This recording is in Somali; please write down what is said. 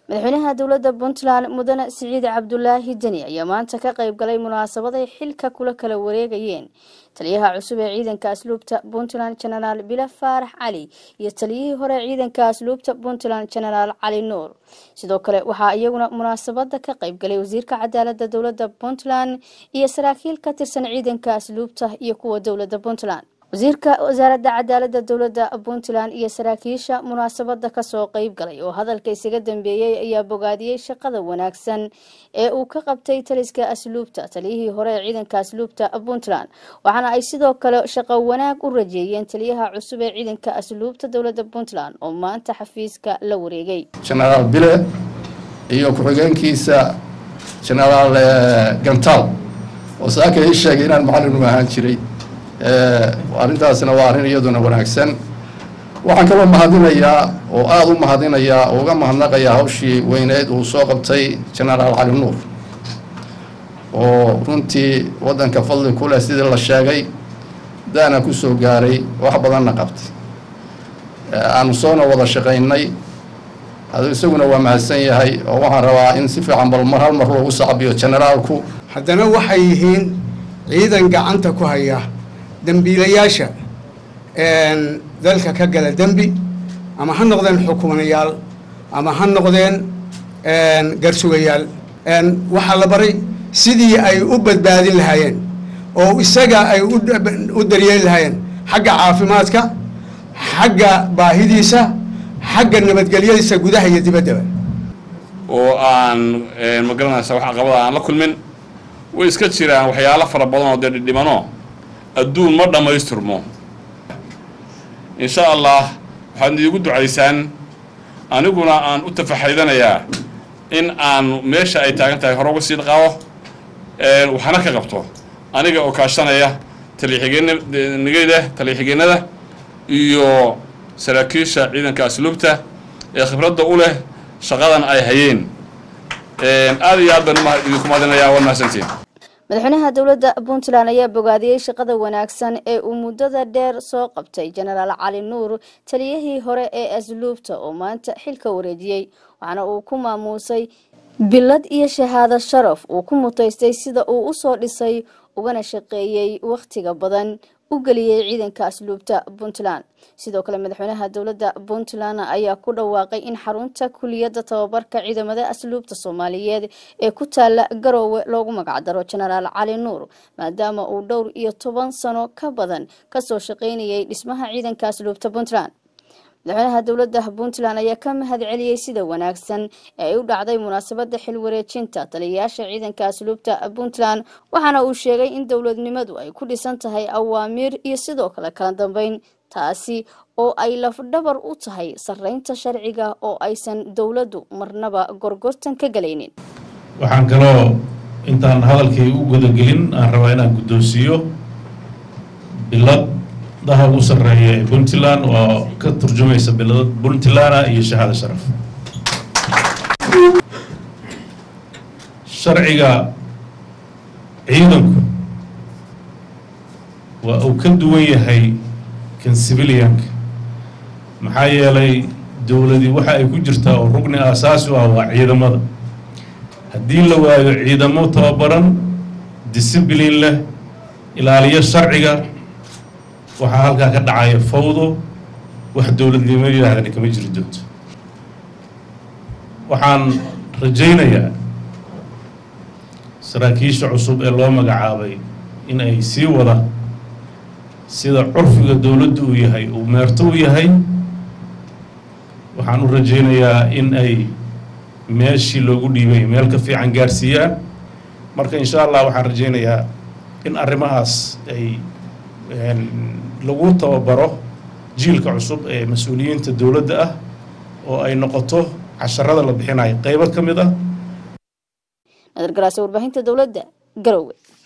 madaxweynaha dowladda puntland mudane siciid cabdulaahi deni ayaa maanta ka qayb galay munaasabad ay xilka kula kala wareegayeen taliyaha cusub ee ciidanka asluubta puntland genaraal bila faarax cali iyo taliyihii hore ciidanka asluubta puntland genaraal cali nuur sidoo kale waxaa iyaguna munaasabada ka qayb galay wasiirka cadaalada dowladda puntland iyo saraakiil ka tirsan ciidanka asluubta iyo kuwa dowladda puntland wasiirka wasaaradda cadaalada dowladda puntland iyo saraakiisha munaasabada kasoo qeyb galay oo hadalka isaga dambeeyey ayaa bogaadiyey shaqada wanaagsan ee uu ka qabtay taliska asluubta taliyihii hore ee ciidanka asluubta puntland waxaana ay sidoo kale shaqo wanaag u rajeeyeen taliyaha cusub ee ciidanka asluubta dowladda puntland oo maanta xafiiska la wareegay genaraal bile iyo ku-xigeenkiisa genaraal gantaal oo saaka ii sheegay inaan macallin u ahaan jiray arrintaasna waa arrin iyaduna wanaagsan waxaan kaloo mahadinayaa oo aada u mahadinayaa oo uga mahadnaqayaa hawshii weyneed uu soo qabtay genaraal cali nuur oo runtii waddanka fadli ku leh sidii la sheegay daana ku soo gaaray wax badanna qabtay aanu soona wada shaqaynay adu isaguna waa mahadsan yahay oo waxaan rabaa in si fiican bal mar hal mar loogu sacbiyo generaalku haddana waxay yihiin ciidan gacanta ku haya dembiilayaasha dalka ka gala dembi ama ha noqdeen xukumayaal ama ha noqdeen garsugayaal waxaa la baray sidii ay u badbaadin lahaayeen oo isaga ay u daryeeli lahaayeen xagga caafimaadka xagga baahidiisa xagga nabadgelyadiisa gudaha iyo dibaddaba oo aan magaranaysa wax caqabada aan la kulmin way iska jiraan waxyaalo fara badan oo dee dhidhimano adduun ma dhammaystirmo insha allah waxaad iigu ducaysaan aniguna aan u tafaxaydanayaa in aan meesha ay taagan tahay hore uga sii dhaqaabo waxna ka qabto aniga oo kaashanaya taliyaxigeenigeyda taliyaxigeenada iyo saraakiisha ciidanka asluubta ee khibradda u leh shaqadan ay hayeen aada iyo aad baan idinku mahadinayaa waa mahadsantiin madaxweynaha dowladda puntland ayaa bogaadiyey shaqada wanaagsan ee uu muddada dheer soo qabtay genaraal cali nuur taliyihii hore ee asluubta oo maanta xilka wareejiyey waxaana uu ku maamuusay bilad iyo shahaado sharaf uu ku mutaystay sida uu usoo dhisay ugana shaqeeyey wakhtiga badan u geliyey ciidanka asluubta puntland sidoo kale madaxweynaha dowladda puntland ayaa ku dhawaaqay in xarunta kuliyadda tababarka ciidamada asluubta soomaaliyeed ee ku taala garoowe loogu magacdaro genaraal cali nuur maadaama uu dhowr iyo toban sano ka badan kasoo shaqeynayay dhismaha ciidanka asluubta puntland madaxweynaha dowladda puntland ayaa ka mahad celiyey sida wanaagsan ee ay u dhacday munaasabada xil wareejinta taliyayaasha ciidanka asluubta puntland waxaana uu sheegay in dowladnimadu ay ku dhisan tahay awaamiir iyo sidoo kale kala dambeyn taasi oo ay lafdhabar u tahay sareynta sharciga oo aysan dowladdu marnaba gorgortan ka galaynin waxaan kaloo intaan hadalkay u gudagelin aan rabaa inaan guddoonsiiyo bilad daha ugu sarreeya ee puntland oo ka turjumaysa bilad puntlanda iyo shahaado sharaf sharciga ciidanku waa uu ka duwan yahay kan civilianka maxaa yeelay dowladii waxa ay ku jirtaa oo rugni aasaasi u ah waa ciidamada haddii la waayo ciidamo tababaran disciblin leh ilaaliyo sharciga waxaa halkaa ka dhacaya fawdo wax dowladnimo yidhaahdana kama jiri doonto waxaan rajaynayaa saraakiisha cusub ee loo magacaabay in ay sii wada sida curfiga dowladdu uu yahay uu meerto u yahay waxaan u rajaynayaa in ay meeshii loogu dhiibay meel ka fiican gaarsiiyaan marka insha allah waxaan rajaynayaa in arrimahaas ay lagu tababaro jiilka cusub ee mas-uuliyiinta dowladda ah oo ay noqoto casharada la bixinayo qeybo ka mid ah nadargaraase warbaahinta dowladda garowe